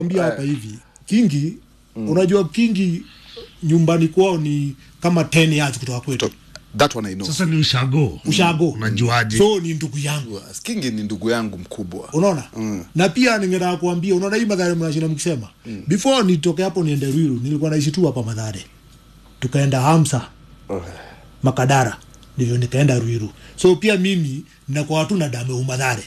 Ambia hapa hivi Kingi unajua Kingi nyumbani kwao ni kama 10 yards kutoka kwetu That one I know. Sasa ni ushago. ushago Unajuaje? so ni ndugu yangu Kingi ni ndugu yangu mkubwa. unaona na pia ningetaka kuambia unaona hii madhare mnashinda mkisema before nitoke hapo niende Ruiru nilikuwa naishi tu hapa madhare tukaenda Hamsa Makadara ndivyo nikaenda Ruiru so pia mimi ninakuwa tu na damu ya umadhare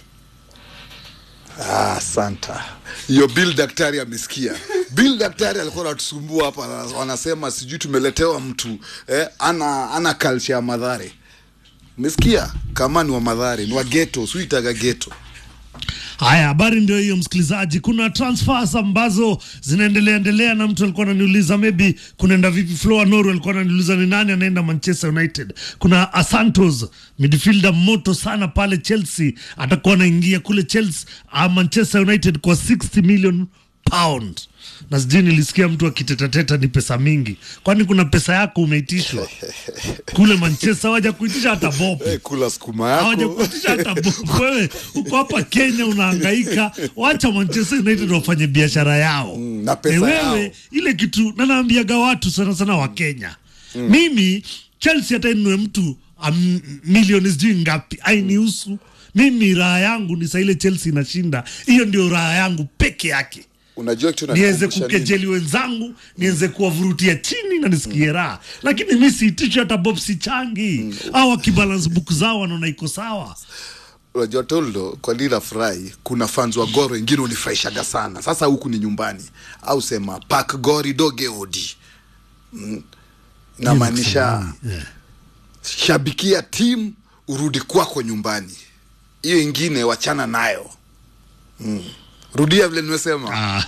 Ah, santa. Hiyo Bill daktari amesikia. Bill daktari alikuwa anatusumbua hapa ana- wanasema sijui tumeletewa mtu eh, ana ana culture ya madhare. Umesikia? Kama ni wa madhare, ni wa ghetto, suitaga ghetto. Haya, habari ndio hiyo msikilizaji. Kuna transfers ambazo zinaendelea endelea, na mtu alikuwa ananiuliza maybe kunaenda vipi. Floa Noru alikuwa ananiuliza ni nani anaenda Manchester United. Kuna Asantos midfielder moto sana pale Chelsea, atakuwa anaingia kule Chelsea, uh, Manchester United kwa 60 million pound na sijui nilisikia mtu akitetateta ni pesa mingi, kwani kuna pesa yako umeitishwa kule Manchester, waja kuitisha hata bob Eh, kula sukuma yako. hawajakutisha hata bob. Wewe uko hapa Kenya unahangaika, wacha Manchester United wafanye biashara yao na pesa Eh, wewe yao. ile kitu na naambiaga watu sana sana wa Kenya mimi Chelsea hata inunue mtu um, milioni sijui ngapi ainihusu mimi. Raha yangu ni saa ile Chelsea inashinda, hiyo ndio raha yangu peke yake Unajua kitu niweze inanikumbusha nini? kukejeli wenzangu, niweze kuwavurutia chini na nisikie raha, lakini mi siitishi hata bob sichangi au wakibalance book zao wanaona iko sawa. unajua toldo kwa lila furahi kuna fans wa goro wengine unifurahishaga sana sasa huku ni nyumbani au sema pak gori doge odi mm. namaanisha shabikia timu urudi kwako nyumbani hiyo ingine wachana nayo mm. rudia vile nimesema Ah,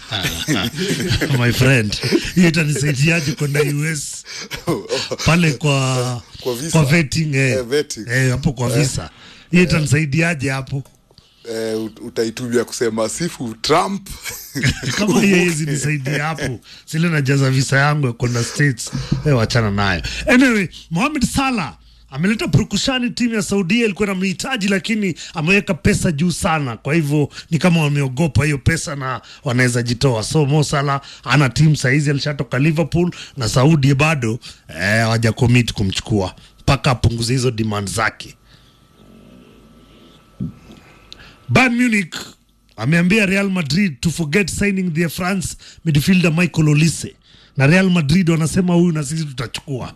my friend, hiyo itanisaidiaje kwenda US pale kwa Kwa visa. kwa vetting eh. Eh, vetting. Eh, hapo kwa visa hiyo itanisaidiaje hapo eh, ut- utaitumia kusema sifu trump kama hiyo hizi nisaidia hapo sile najaza visa yangu ya kwenda states eh, wachana nayo anyway Mohamed Salah ameleta purukushani timu ya Saudia ilikuwa inamhitaji lakini ameweka pesa juu sana kwa hivyo ni kama wameogopa hiyo pesa na wanaweza jitoa so Mo Salah ana timu saizi alishatoka Liverpool na Saudi bado eh, hawaja commit kumchukua mpaka apunguze hizo demand zake Bayern Munich ameambia Real Madrid to forget signing their France midfielder Michael Olise, na Real Madrid wanasema huyu na sisi tutachukua,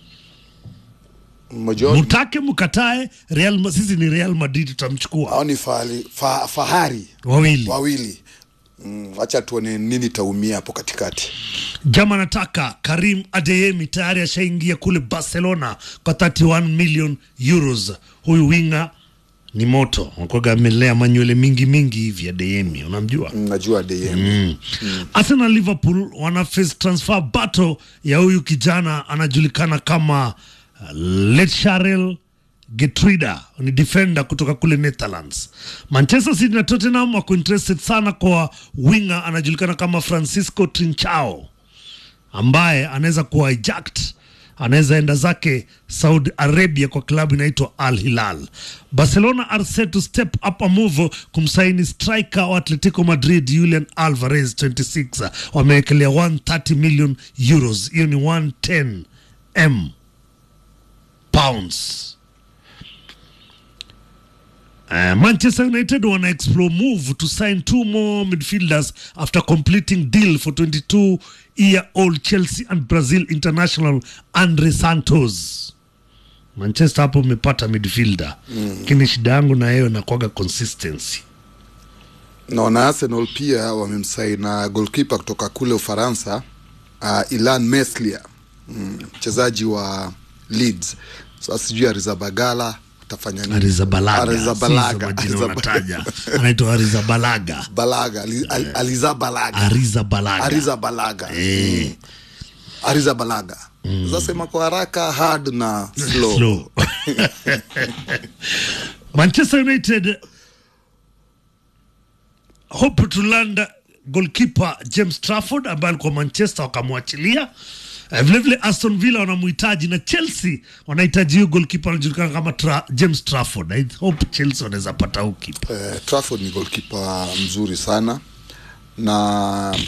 mmoja mutake mkatae, Real, sisi ni Real Madrid tutamchukua. hao ni fahari, fa, fahari Wawili wawili mm, wacha tuone nini taumia hapo katikati jama nataka Karim Adeyemi tayari ashaingia kule Barcelona kwa 31 million euros. Huyu winga ni moto, nakwaga amelea manywele mingi mingi hivi. Adeyemi unamjua? Mm, najua DM Mm. Arsenal Liverpool wana face transfer battle ya huyu kijana anajulikana kama uh, Lecharel Getrida ni defender kutoka kule Netherlands. Manchester City na Tottenham wako interested sana kwa winger anajulikana kama Francisco Trincao ambaye anaweza kuwa hijacked anaweza enda zake Saudi Arabia kwa klabu inaitwa Al Hilal. Barcelona are set to step up a move kumsaini striker wa Atletico Madrid Julian Alvarez 26, wamewekelea 130 million euros, hiyo ni 110 m pounds. Uh, Manchester United wana explore move to sign two more midfielders after completing deal for 22 year old Chelsea and Brazil international Andre Santos. Manchester hapo umepata midfielder lakini shida yangu na yeye nakwaga consistency. naona Arsenal pia wamemsaina golkipa kutoka kule Ufaransa uh, Ilan Meslier mm, mchezaji wa Leeds sasa sijui Arizabagala utafanya nini Arizabalaga, Arizabalaga. si hizo majina Arizab- unataja, anaitwa Arizabalaga, Balaga Ali- Al- Alizabalaga Arizabalaga. Arizabalaga Eh. mm. Arizabalaga zasema kwa haraka hard na slow, slow. Manchester United hope to land goalkeeper James Trafford ambaye alikuwa Manchester wakamwachilia. Eh, Vile vile Aston Villa wanamhitaji na Chelsea wanahitaji huyo goalkeeper anajulikana kama tra James Trafford. I hope Chelsea wanaweza pata huyo keeper. Eh, Trafford ni golkipa mzuri sana na